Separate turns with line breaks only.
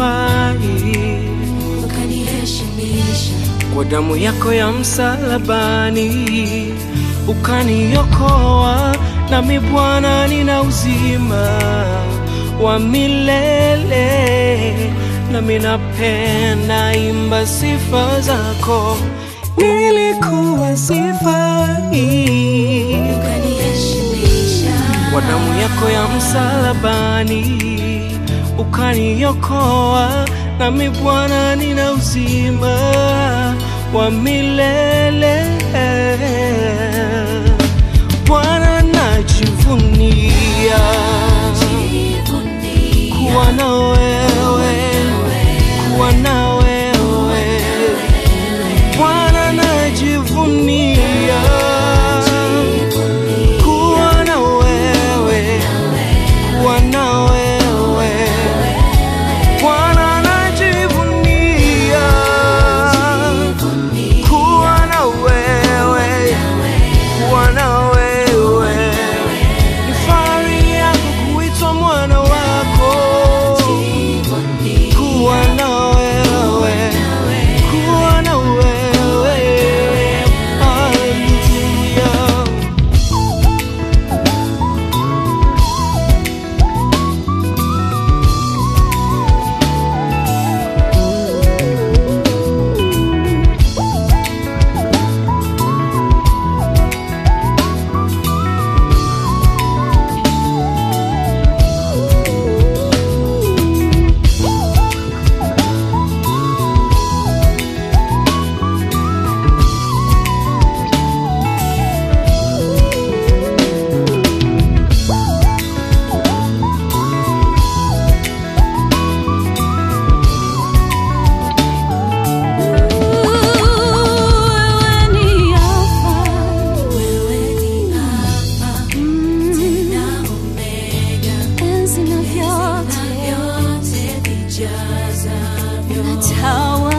sifai,
ukaniheshimisha
kwa damu yako ya msalabani ukaniokoa, nami Bwana nina uzima wa milele, nami napenda imba sifa zako. Nilikuwa sifai
ukaniheshimisha
kwa damu yako ya msalabani ukaniokoa, nami Bwana nina uzima wa milele. Bwana najivunia kuwa na wewe, kuwa na wewe. Bwana najivunia kuwa na wewe, kuwa na wewe. Bwana najivunia kuwa na wewe, kuwa na wewe. Ni fahari yangu kuitwa mwana wako, kuwa na wewe, kuwa na wewe. Hallelujah.
Wewe ni Alfa,
wewe ni Alfa tena Omega
enzi na
na
vyote
vyote vijazavyo
unatawala